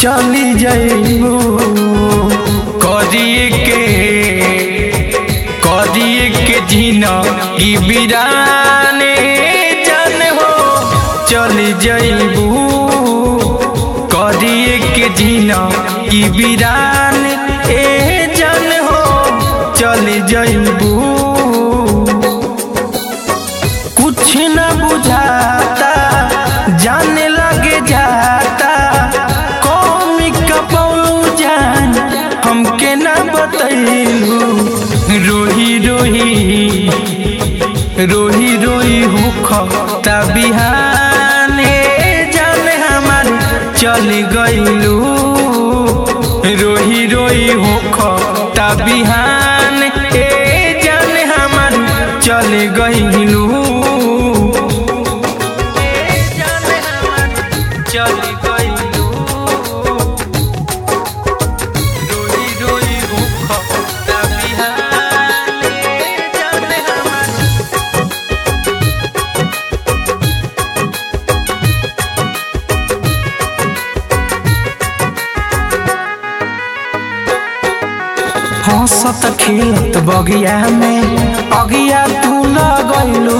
चली जाइबू करिए के करिए के जीना की बिराने जान हो चली जाइबू करिए के जीना की बिरान ए जान हो चली जाइबू कुछ न बुझाता जाने लगे जाता कौमी कपौलू जान हमके न बतैलू रोही रोही रोही रोही हुख बिहाने जान हमार चल गइलू रोही रोही हुख बिहान ए जान हमार चल गइलू चल गइलू रोई रोई भूख बिहान ए जान हमार हंसत खेलत बगिया में अगिया तू लगैलू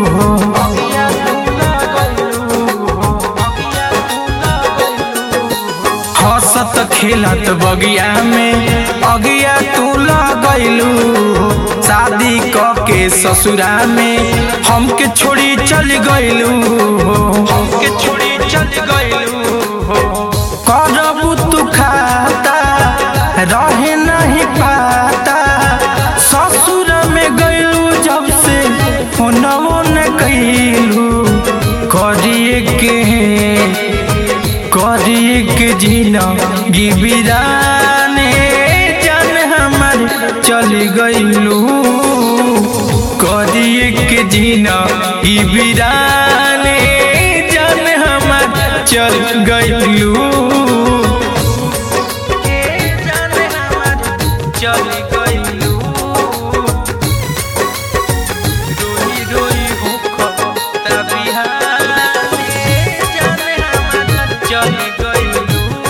हंसत खेलत बगिया में अगिया तू लगैलू शादी क के ससुरा में हमके छोड़ी चल गइलू हमके छोड़ी चल गइलू करबू तू खाता रहे नहीं पाता ससुर में गइलू जब से फोनवो न कैलू करिए के करिए के जीना गिबिराने जान हमार चल गइलू करिए के जीना गिबिराने जान हमार चल गइलू चल गइलू रोई रोई भूख बिहाने जान हमार चल गइलू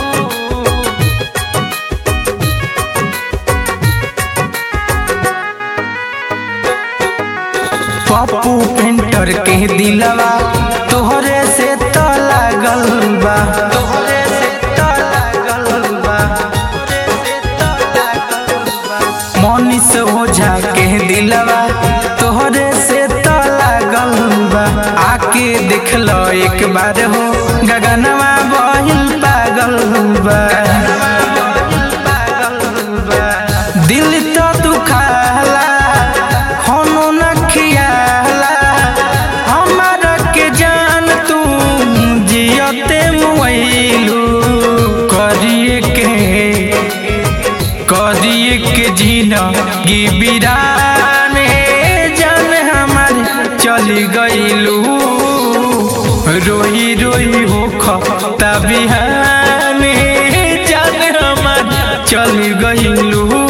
पप्पू पेंटर के दिलवा तोहरे से तो लागल बा तोहरे से तो लागल बा तोहरे से तो लागल बा मनीष ओझा के दिलवा तोहरे से तो लागल बा आके देख लो एक बार हो गगनवा बहिल पागल बा दिल तो दुखाला होनो न खियाला हमारा के जान तू जियते मुइलू करिए के करिए के जीना गिबिराने जान हमार चल गइलू रोई रोई होख बिहाने जान हमार चल गइलू